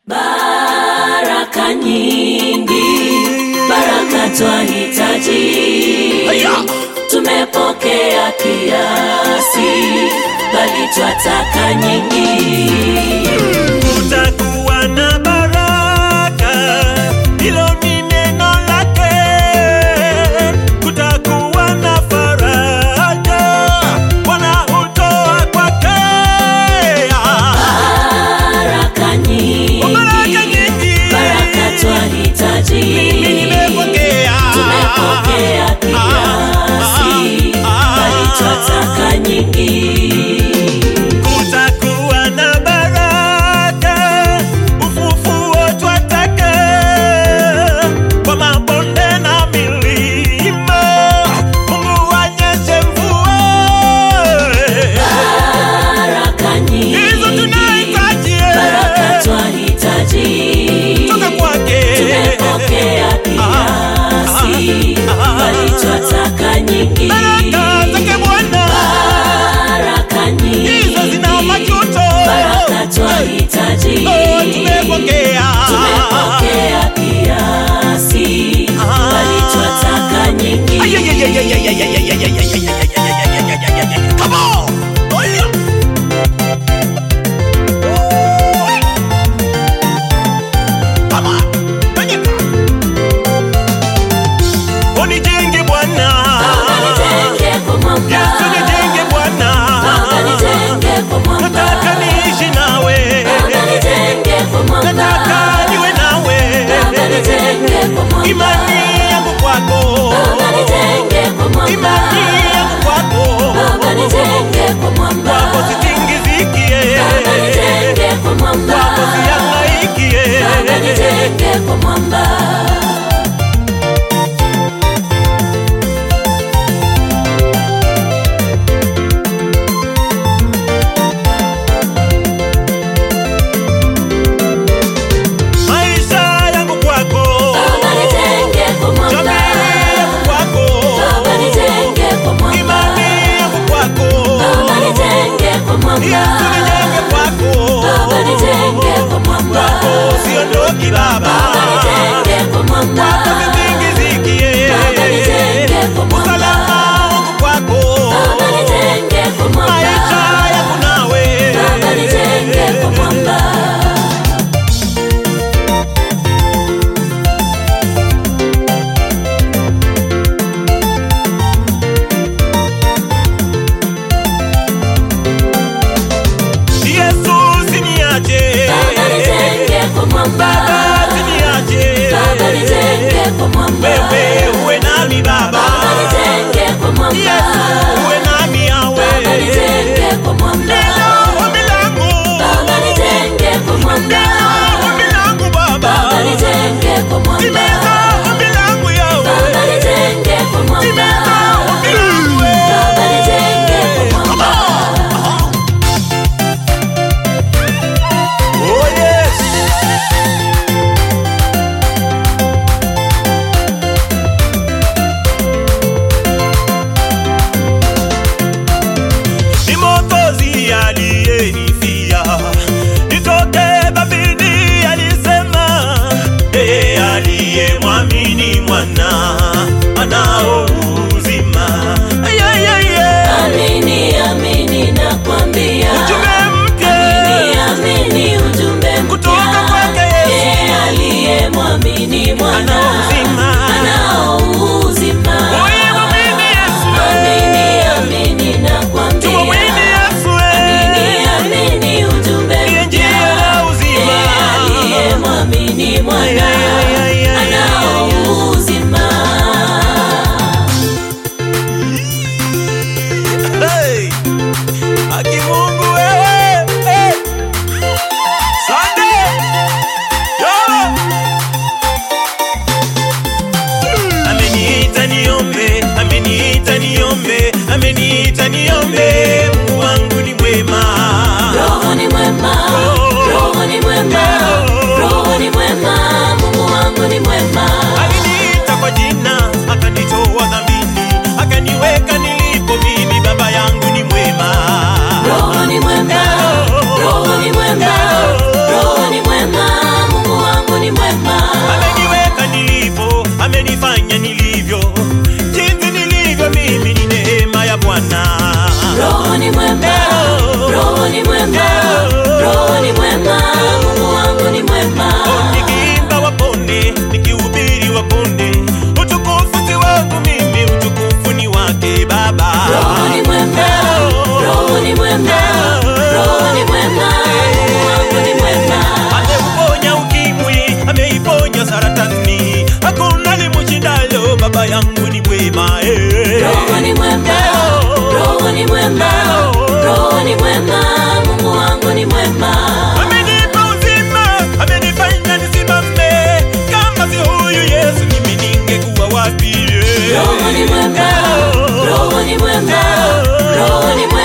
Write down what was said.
baraka nyingi, baraka twahitaji. Tumepokea kiasi, bali twataka nyingi. Kutakuwa na baraka, hilo ni neno lake. Kutakuwa na faraja, Bwana hutoa kwake. Baraka nyingi, Baraka nyingi, baraka twahitaji. mimi nimepokea. Tumepokea kiasi, bali twataka nyingi. Kutakuwa na baraka, ufufuo twataka, kwa mabonde na milima, Mungu anyeshe mvua. Baraka nyingi, Hizo tunahitaji, baraka twahitaji. toka kwake. Tumepokea kiasi, bali twataka nyingi. Baraka zake Bwana, Baraka nyingi, hizo zina majuto. baraka twahitaji. Oh, tumepokea. Tumepokea kiasi, bali twataka nyingi. Come on! Oh, yeah. Come on! Penyeka. Unijenge Bwana. Nijenge kwa mwamba, Yesu nijenge Bwana. nijenge kwa mwamba, Nataka niishi nawe. nijenge kwa mwamba. Nataka mwema, Mungu wangu ni mwema. amenipa uzima, amenifanya nisimame. Kama si huyu Yesu, mimi ningekuwa wapi? Roho ni mwema, Roho ni mwema, Roho ni mwema.